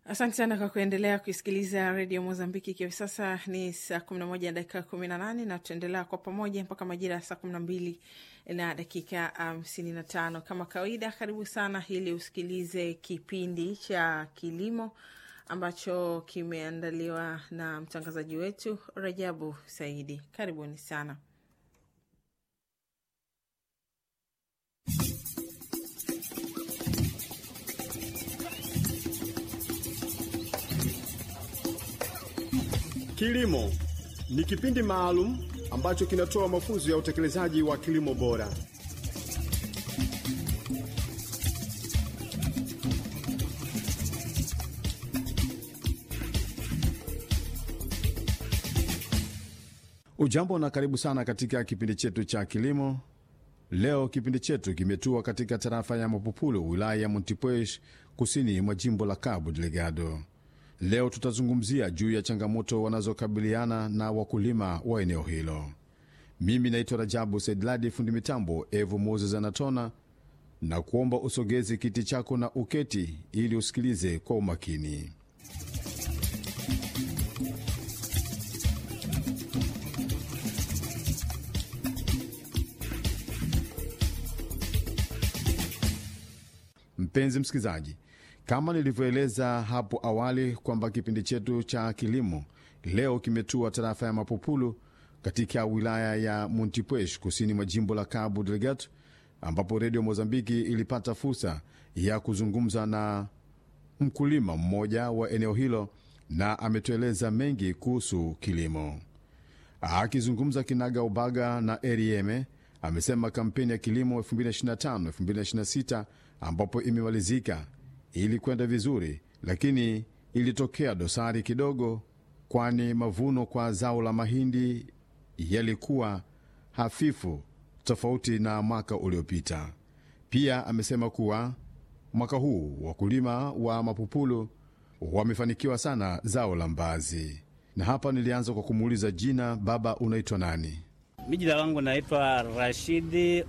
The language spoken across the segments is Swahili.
Asante sana kwa kuendelea kuisikiliza redio Mozambiki. Ikiwa sasa ni saa kumi na moja dakika kumi na nane na tutaendelea kwa pamoja mpaka majira ya saa kumi na mbili na dakika hamsini um, na tano kama kawaida. Karibu sana ili usikilize kipindi cha kilimo ambacho kimeandaliwa na mtangazaji wetu Rajabu Saidi. Karibuni sana. Kilimo ni kipindi maalum ambacho kinatoa mafunzo ya utekelezaji wa kilimo bora. Ujambo na karibu sana katika kipindi chetu cha kilimo. Leo kipindi chetu kimetua katika tarafa ya Mapupulu, wilaya ya Montepuez, kusini mwa jimbo la Cabo Delgado. Leo tutazungumzia juu ya changamoto wanazokabiliana na wakulima wa eneo hilo. Mimi naitwa Rajabu Saidladi, fundi mitambo Evu Moses anatona na kuomba usogezi kiti chako na uketi ili usikilize kwa umakini. Mpenzi msikilizaji, kama nilivyoeleza hapo awali kwamba kipindi chetu cha kilimo leo kimetua tarafa ya Mapupulu katika wilaya ya Montepuez kusini mwa jimbo la Cabo Delgado, ambapo redio Mozambiki ilipata fursa ya kuzungumza na mkulima mmoja wa eneo hilo na ametueleza mengi kuhusu kilimo. Akizungumza kinaga ubaga na Erieme, amesema kampeni ya kilimo 2025-2026 ambapo imemalizika ilikwenda vizuri, lakini ilitokea dosari kidogo, kwani mavuno kwa zao la mahindi yalikuwa hafifu tofauti na mwaka uliopita. Pia amesema kuwa mwaka huu wakulima wa Mapupulu wamefanikiwa sana zao la mbazi. Na hapa nilianza kwa kumuuliza jina, baba, unaitwa nani? Mi jina langu naitwa Rashidi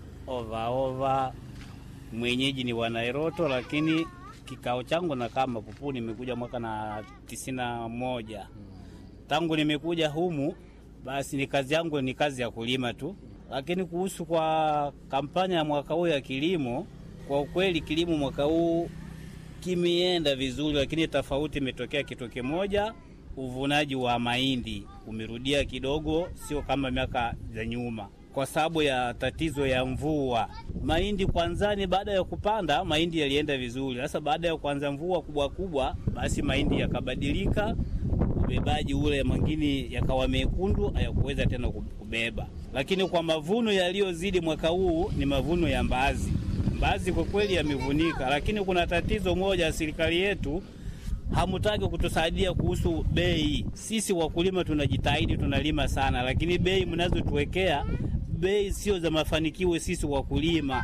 Ovaova, mwenyeji ni Wanairoto, lakini kikao changu nakaa Mapupu. Nimekuja mwaka na tisini na moja. Tangu nimekuja humu, basi ni kazi yangu ni kazi ya kulima tu, lakini kuhusu kwa kampanya ya mwaka huu ya kilimo, kwa ukweli kilimo mwaka huu kimeenda vizuri, lakini tofauti imetokea kitu kimoja, uvunaji wa mahindi umerudia kidogo, sio kama miaka za nyuma kwa sababu ya tatizo ya mvua. Mahindi kwanzani, baada ya kupanda mahindi yalienda vizuri. Sasa baada ya kuanza mvua kubwa kubwa, basi mahindi yakabadilika, ubebaji ule mwingine yakawa mekundu, hayakuweza tena kubeba. Lakini kwa mavuno yaliyozidi mwaka huu ni mavuno ya mbaazi. Mbaazi kwa kweli yamevunika, lakini kuna tatizo moja, serikali yetu hamutaki kutusaidia kuhusu bei. Sisi wakulima tunajitahidi, tunalima sana, lakini bei mnazotuwekea bei sio za mafanikio. Sisi wakulima,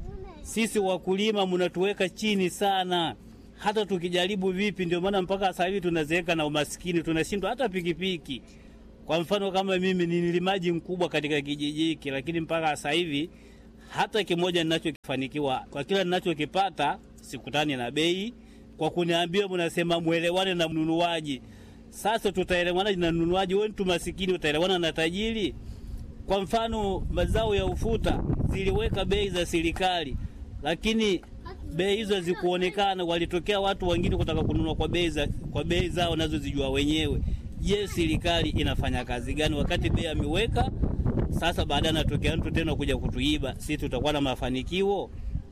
sisi wakulima mnatuweka chini sana, hata tukijaribu vipi. Ndio maana mpaka sasa hivi tunazeeka na umaskini, tunashindwa hata pikipiki. Kwa mfano kama mimi ni nilimaji mkubwa katika kijiji hiki, lakini mpaka sasa hivi hata kimoja ninachokifanikiwa, kwa kila ninachokipata sikutani na bei kwa kuniambia mnasema mwelewane na mnunuaji. Sasa tutaelewana na mnunuaji? Wewe mtu masikini utaelewana na tajiri? Kwa mfano mazao ya ufuta ziliweka bei za serikali, lakini bei hizo hazikuonekana. Walitokea watu wengine kutaka kununua kwa bei za kwa bei zao nazo zijua wenyewe. Je, serikali inafanya kazi gani wakati bei ameweka? Sasa baadaye anatokea mtu tena kuja kutuiba, sisi tutakuwa na mafanikio?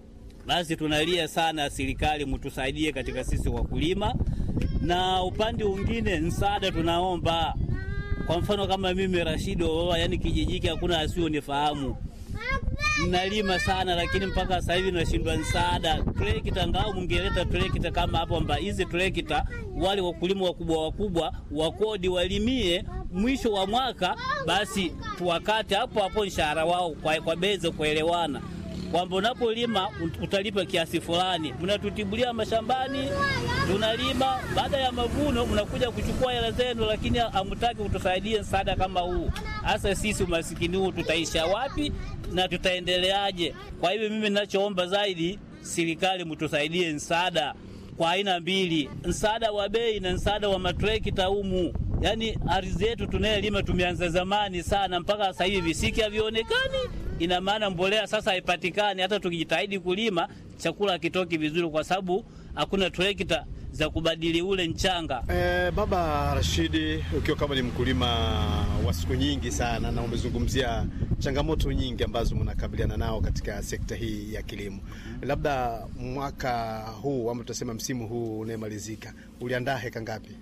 Basi tunalia sana, serikali mtusaidie katika sisi wakulima. Na upande mwingine msaada tunaomba, kwa mfano kama mimi Rashido, yani kijiji hiki hakuna asiyonifahamu, nalima sana, lakini mpaka sasa hivi nashindwa msaada. Trekta ngao mungeleta trekta kama hapo, mba hizi trekta wale wakulima wakubwa wakubwa wakodi walimie mwisho wa mwaka, basi tuwakate hapo hapo mshahara wao kwa, kwa bei za kuelewana kwamba unapolima utalipa kiasi fulani. Mnatutibulia mashambani, tunalima, baada ya mavuno mnakuja kuchukua hela zenu, lakini hamtaki kutusaidia msaada kama huu. Hasa sisi umasikini huu tutaisha wapi na tutaendeleaje? Kwa hivyo mimi ninachoomba zaidi, serikali mtusaidie msaada kwa aina mbili, msaada wa bei na msaada wa matrekta humu. Yaani ardhi yetu tunayelima tumeanza zamani sana, mpaka sasa hivi visiki havionekani. Ina maana mbolea sasa haipatikani, hata tukijitahidi kulima chakula hakitoki vizuri, kwa sababu hakuna trekta za kubadili ule mchanga. Eh, Baba Rashidi, ukiwa kama ni mkulima wa siku nyingi sana na umezungumzia changamoto nyingi ambazo mnakabiliana nao katika sekta hii ya kilimo, labda mwaka huu ama tutasema msimu huu unayemalizika uliandaa heka ngapi?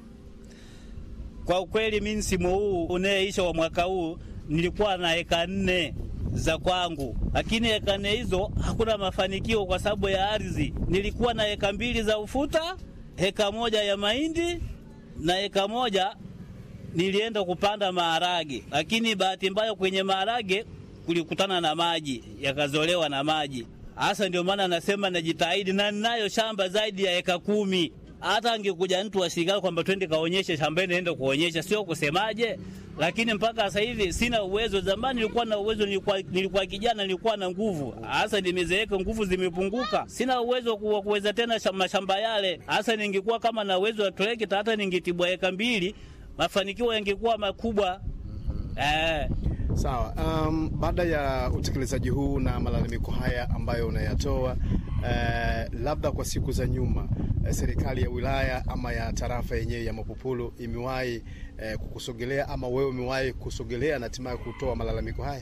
Kwa ukweli mi msimu huu unayeisha wa mwaka huu nilikuwa na eka nne za kwangu, lakini eka nne hizo hakuna mafanikio kwa sababu ya ardhi. Nilikuwa na eka mbili za ufuta, eka moja ya mahindi na eka moja nilienda kupanda maharage, lakini bahati mbaya kwenye maharage kulikutana na maji, yakazolewa na maji. Hasa ndio maana nasema najitahidi, na ninayo shamba zaidi ya eka kumi. Hata angekuja mtu wa serikali kwamba twende kaonyeshe shambani, naenda kuonyesha, sio kusemaje. Lakini mpaka sasa hivi sina uwezo. Zamani nilikuwa na uwezo, nilikuwa, nilikuwa kijana, nilikuwa na nguvu. Hasa nimezeeka, nguvu zimepunguka, sina uwezo wa kuweza tena mashamba yale. Hasa ningekuwa kama na uwezo wa trekta, hata ningetibwa eka mbili, mafanikio yangekuwa makubwa eh. Sawa. Um, baada ya utekelezaji huu na malalamiko haya ambayo unayatoa, eh, labda kwa siku za nyuma eh, serikali ya wilaya ama ya tarafa yenyewe ya Mapupulu imewahi eh, kukusogelea ama wewe umewahi kusogelea na hatimaye kutoa malalamiko haya?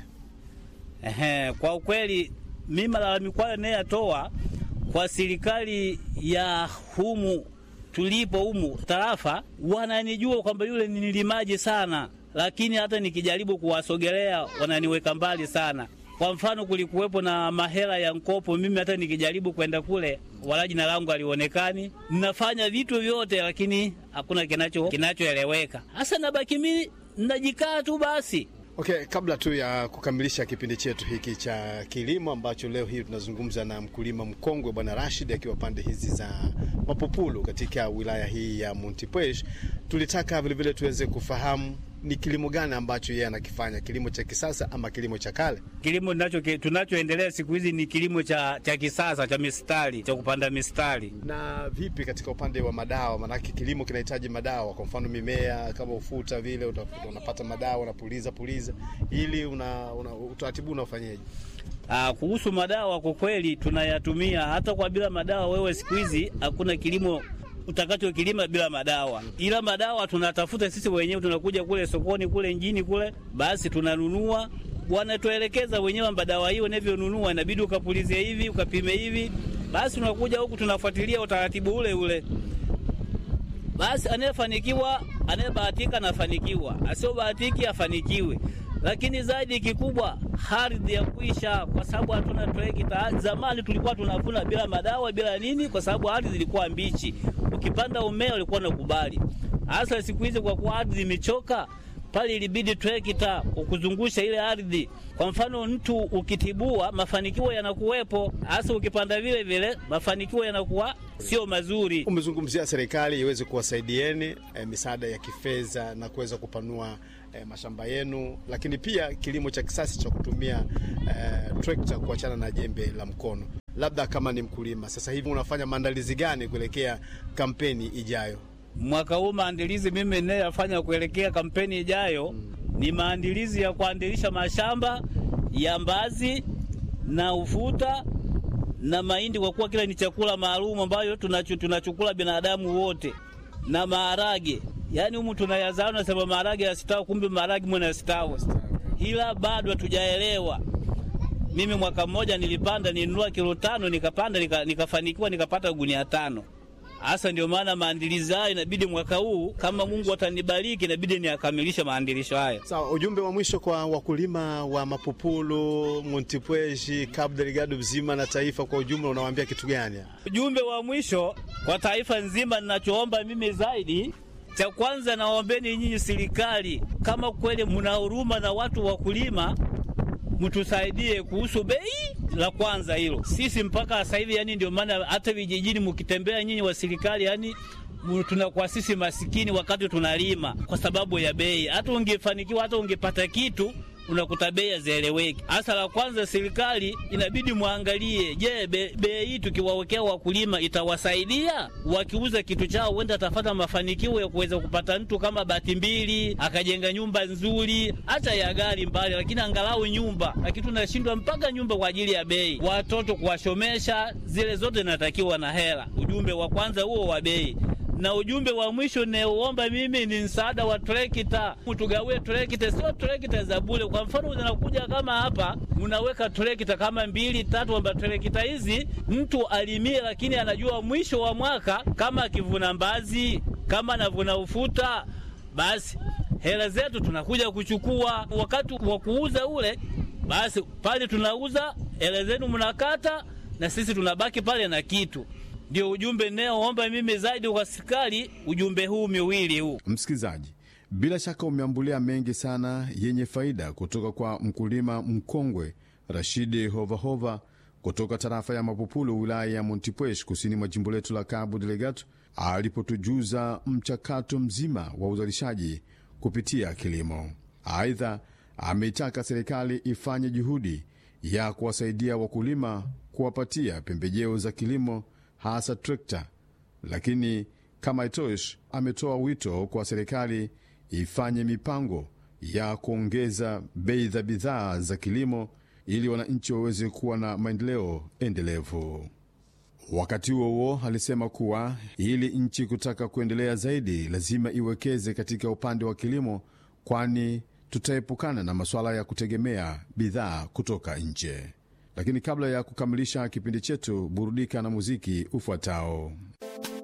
Ehe, kwa ukweli mi malalamiko hayo nayatoa kwa serikali ya humu tulipo humu tarafa, wananijua kwamba yule ni nilimaji sana, lakini hata nikijaribu kuwasogelea wananiweka mbali sana. Kwa mfano, kulikuwepo na mahela ya mkopo, mimi hata nikijaribu kwenda kule, wala jina langu alionekani. Ninafanya vitu vyote, lakini hakuna kinacho kinachoeleweka. Hasa nabaki mimi najikaa tu basi. Okay, kabla tu ya kukamilisha kipindi chetu hiki cha kilimo ambacho leo hii tunazungumza na mkulima mkongwe Bwana Rashid akiwa pande hizi za Mapupulu katika wilaya hii ya Montepuez, tulitaka vilevile tuweze kufahamu ni kilimo gani ambacho yeye anakifanya, kilimo cha kisasa ama kilimo cha kale? Kilimo tunacho tunachoendelea siku hizi ni kilimo cha, cha kisasa cha mistari cha kupanda mistari. Na vipi katika upande wa madawa? Maanake kilimo kinahitaji madawa, kwa mfano mimea kama ufuta vile utafuta, unapata madawa unapuliza puliza, ili una, una, utaratibu unafanyaje? Ah, kuhusu madawa kwa kweli tunayatumia hata kwa bila madawa. Wewe siku hizi hakuna kilimo utakachokilima bila madawa, ila madawa tunatafuta sisi wenyewe. Tunakuja kule sokoni kule mjini kule, basi tunanunua, wanatuelekeza wenyewe kwamba dawa hiyo unavyonunua inabidi ukapulizie hivi, ukapime hivi. Basi tunakuja huku tunafuatilia utaratibu ule ule. Basi anayefanikiwa, anayebahatika anafanikiwa, asiobahatiki afanikiwe lakini zaidi kikubwa ardhi ya kuisha, kwa sababu hatuna trekta. Zamani tulikuwa tunavuna bila madawa bila nini, kwa sababu ardhi ilikuwa mbichi. Ukipanda umea ulikuwa unakubali. Hasa siku hizi kwa kuwa ardhi imechoka, pale ilibidi trekta ukuzungusha ile ardhi. Kwa mfano, mtu ukitibua, mafanikio yanakuwepo. Hasa ukipanda vile vile, mafanikio yanakuwa sio mazuri. Umezungumzia serikali iweze kuwasaidieni eh, misaada ya kifedha na kuweza kupanua eh, mashamba yenu, lakini pia kilimo cha kisasa cha kutumia eh, trekta kuachana na jembe la mkono. Labda kama ni mkulima sasa hivi unafanya maandalizi gani kuelekea kampeni ijayo? Mwaka huu maandalizi mimi ninayofanya kuelekea kampeni ijayo ni maandalizi ya kuandilisha mashamba ya mbazi na ufuta na mahindi, kwa kuwa kila ni chakula maalum ambayo tunacho tunachukula binadamu wote, na maharage. Yaani humu tunayazaa, nasema maharage yastawi, kumbe maharage mwana yastawi, ila bado hatujaelewa. Mimi mwaka mmoja nilipanda, nilinunua kilo tano, nikapanda nika, nikafanikiwa nikapata gunia tano. Hasa ndio maana maandilizi hayo inabidi mwaka huu kama Mungu atanibariki, inabidi niakamilishe maandilisho haya. Sawa, ujumbe wa mwisho kwa wakulima wa Mapupulu, Montepuez, Cabo Delgado mzima na taifa kwa ujumla, unawaambia kitu gani? Ujumbe wa mwisho kwa taifa nzima, ninachoomba mimi zaidi cha kwanza, naombeni nyinyi serikali, kama kweli mna huruma na watu wakulima, mtusaidie kuhusu bei. La kwanza hilo, sisi mpaka sasa hivi, yani ndio maana hata vijijini mkitembea nyinyi wa serikali, yani tunakuwa sisi masikini wakati tunalima kwa sababu ya bei. Hata ungefanikiwa hata ungepata kitu unakuta bei hazieleweki. Hasa la kwanza, serikali inabidi mwangalie, je, bei be hii tukiwawekea wakulima itawasaidia? Wakiuza kitu chao, huenda atafata mafanikio ya kuweza kupata mtu kama bati mbili, akajenga nyumba nzuri, hata ya gari mbali, lakini angalau nyumba. Lakini tunashindwa mpaka nyumba kwa ajili ya bei, watoto kuwashomesha, zile zote inatakiwa na hela. Ujumbe wa kwanza huo wa bei na ujumbe wa mwisho nauomba mimi ni msaada wa trekta, tugawie trekta, sio trekta za bure. Kwa mfano unakuja kama hapa, unaweka trekta kama mbili tatu, kwamba trekta hizi mtu alimie, lakini anajua mwisho wa mwaka kama akivuna mbazi, kama anavuna ufuta, basi hela zetu tunakuja kuchukua. Wakati wa kuuza ule, basi pale tunauza, hela zenu mnakata, na sisi tunabaki pale na kitu ndio ujumbe naoomba mimi zaidi kwa serikali, ujumbe huu miwili huu. Msikilizaji, bila shaka umeambulia mengi sana yenye faida kutoka kwa mkulima mkongwe Rashidi Hovahova kutoka tarafa ya Mapupulu, wilaya ya Montepuez, kusini mwa jimbo letu la Cabo Delgado, alipotujuza mchakato mzima wa uzalishaji kupitia kilimo. Aidha, ameitaka serikali ifanye juhudi ya kuwasaidia wakulima kuwapatia pembejeo za kilimo hasa trekta. Lakini kama itosh, ametoa wito kwa serikali ifanye mipango ya kuongeza bei za bidhaa za kilimo ili wananchi waweze kuwa na maendeleo endelevu. Wakati huo huo, alisema kuwa ili nchi kutaka kuendelea zaidi, lazima iwekeze katika upande wa kilimo, kwani tutaepukana na masuala ya kutegemea bidhaa kutoka nje. Lakini kabla ya kukamilisha kipindi chetu, burudika na muziki ufuatao.